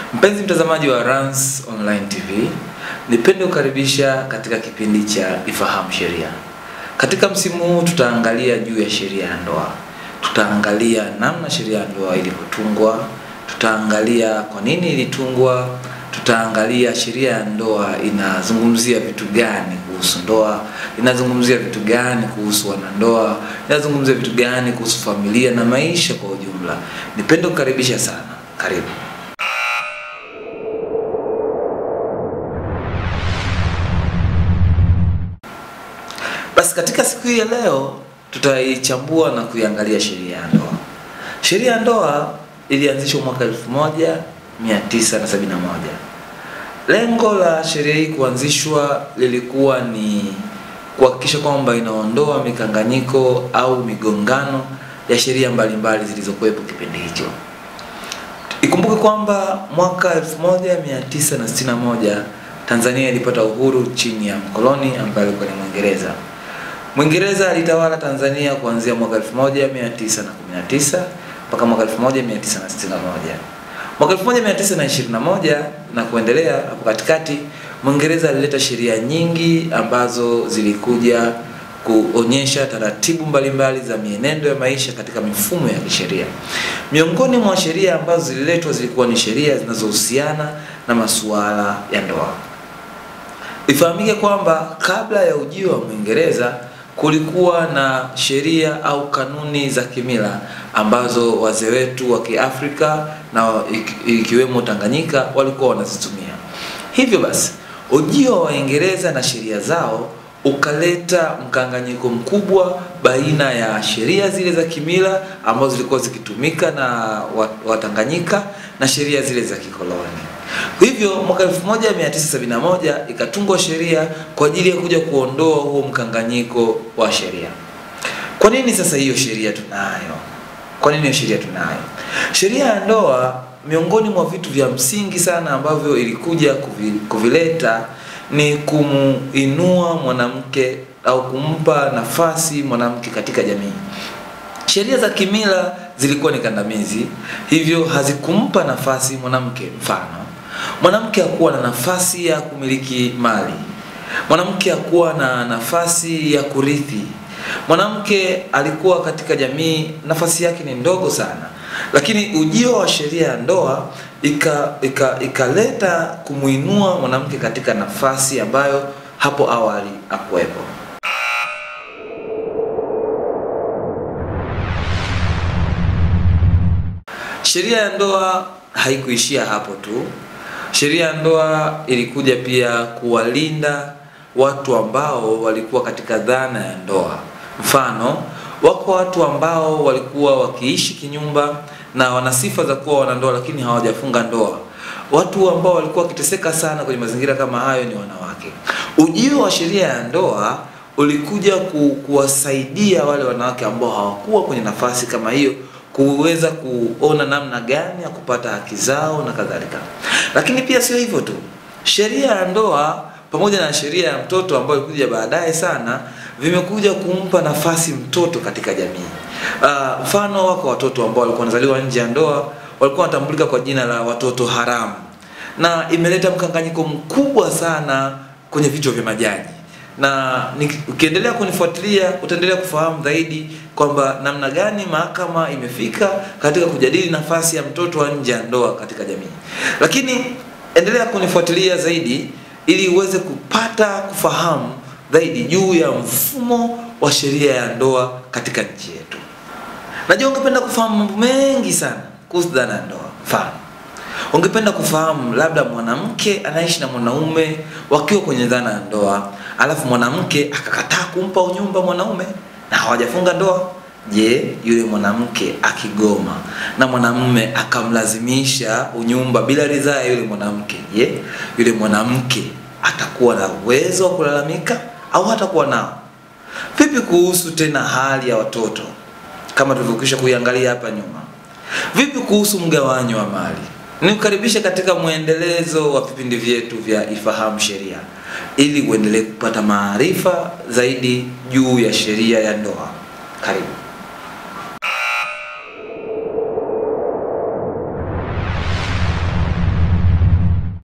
Mpenzi mtazamaji wa Rans Online TV, nipende kukaribisha katika kipindi cha Ifahamu Sheria. Katika msimu huu tutaangalia juu ya sheria ya ndoa. Tutaangalia namna sheria ya ndoa ilivyotungwa, tutaangalia kwa nini ilitungwa, tutaangalia sheria ya ndoa inazungumzia vitu gani kuhusu ndoa, inazungumzia vitu gani kuhusu wanandoa, inazungumzia vitu gani kuhusu familia na maisha kwa ujumla. Nipende kukaribisha sana. Karibu. Basi katika siku hii ya leo tutaichambua na kuiangalia sheria ya ndoa. Sheria ya ndoa ilianzishwa mwaka 1971. Lengo la sheria hii kuanzishwa lilikuwa ni kuhakikisha kwamba inaondoa mikanganyiko au migongano ya sheria mbalimbali zilizokuwepo kipindi hicho. Ikumbuke kwamba mwaka 1961 Tanzania ilipata uhuru chini ya mkoloni ambaye alikuwa ni Mwingereza. Mwingereza alitawala Tanzania kuanzia mwaka 1919 mpaka mwaka 1961. Mwaka 1921 na kuendelea hapo katikati, Mwingereza alileta sheria nyingi ambazo zilikuja kuonyesha taratibu mbalimbali za mienendo ya maisha katika mifumo ya kisheria. Miongoni mwa sheria ambazo zililetwa zilikuwa ni sheria zinazohusiana na masuala ya ndoa. Ifahamike kwamba kabla ya ujio wa Mwingereza kulikuwa na sheria au kanuni za kimila ambazo wazee wetu wa Kiafrika na ikiwemo Tanganyika walikuwa wanazitumia. Hivyo basi, ujio wa Waingereza na sheria zao ukaleta mkanganyiko mkubwa baina ya sheria zile za kimila ambazo zilikuwa zikitumika na Watanganyika na sheria zile za kikoloni. Hivyo mwaka 1971 ikatungwa sheria kwa ajili ya kuja kuondoa huo mkanganyiko wa sheria. Kwa nini sasa hiyo sheria tunayo? Kwa nini hiyo sheria tunayo? Sheria ya ndoa, miongoni mwa vitu vya msingi sana ambavyo ilikuja kuvileta ni kumuinua mwanamke au kumpa nafasi mwanamke katika jamii. Sheria za kimila zilikuwa ni kandamizi, hivyo hazikumpa nafasi mwanamke. Mfano, mwanamke hakuwa na nafasi ya kumiliki mali, mwanamke hakuwa na nafasi ya kurithi, mwanamke alikuwa katika jamii, nafasi yake ni ndogo sana. Lakini ujio wa sheria ya ndoa ikaleta ika, ika kumuinua mwanamke katika nafasi ambayo hapo awali hakuwepo. Sheria ya ndoa haikuishia hapo tu. Sheria ya ndoa ilikuja pia kuwalinda watu ambao walikuwa katika dhana ya ndoa. Mfano, wako watu ambao walikuwa wakiishi kinyumba na wana sifa za kuwa wanandoa lakini hawajafunga ndoa. Watu ambao walikuwa wakiteseka sana kwenye mazingira kama hayo ni wanawake. Ujio wa sheria ya ndoa ulikuja ku, kuwasaidia wale wanawake ambao hawakuwa kwenye nafasi kama hiyo kuweza kuona namna gani ya kupata haki zao na kadhalika. Lakini pia sio hivyo tu, sheria ya ndoa pamoja na sheria ya mtoto ambayo ilikuja baadaye sana vimekuja kumpa nafasi mtoto katika jamii. Uh, mfano wako watoto ambao walikuwa wanazaliwa nje ya ndoa walikuwa wanatambulika kwa jina la watoto haramu, na imeleta mkanganyiko mkubwa sana kwenye vichwa vya majaji na ukiendelea kunifuatilia utaendelea kufahamu zaidi kwamba namna gani mahakama imefika katika kujadili nafasi ya mtoto wa nje ya ndoa katika jamii. Lakini endelea kunifuatilia zaidi ili uweze kupata kufahamu zaidi juu ya mfumo wa sheria ya ndoa katika nchi yetu. Najua ungependa kufahamu mambo mengi sana kuhusu dhana ya ndoa. Mfano, ungependa kufahamu labda mwanamke anaishi na mwanaume wakiwa kwenye dhana ya ndoa, alafu mwanamke akakataa kumpa unyumba mwanaume na hawajafunga ndoa. Je, yule mwanamke akigoma na mwanamume akamlazimisha unyumba bila ridhaa ya yule mwanamke, je, yule mwanamke atakuwa na uwezo wa kulalamika au hatakuwa nao? Vipi kuhusu tena hali ya watoto kama tulivyokwisha kuiangalia hapa nyuma? Vipi kuhusu mgawanyo wa mali? Nikukaribisha katika mwendelezo wa vipindi vyetu vya Ifahamu Sheria ili uendelee kupata maarifa zaidi juu ya sheria ya ndoa. Karibu.